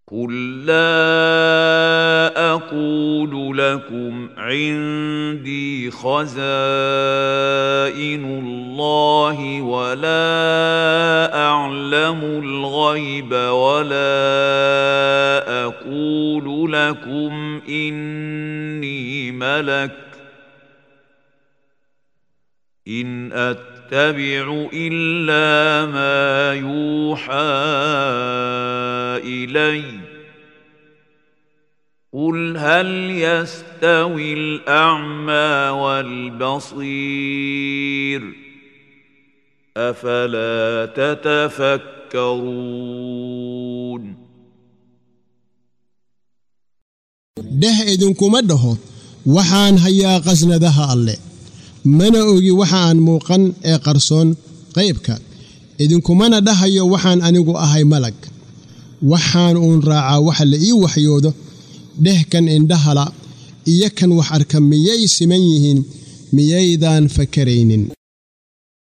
قل لا اقول لكم عندي خزائن الله ولا اعلم الغيب ولا اقول لكم اني ملك ان اتبع الا ما يوحى الي قل هل يستوي الاعمى والبصير افلا تتفكرون dheh idinkuma dhaho waxaan hayaa qasnadaha alle mana ogi waxa aan muuqan ee qarsoon qaybka idinkumana dhahayo waxaan anigu ahay malag waxaan uun raacaa waxa la ii waxyoodo dheh kan indhahala iyo kan wax arka miyay siman yihiin miyaydaan fakaraynin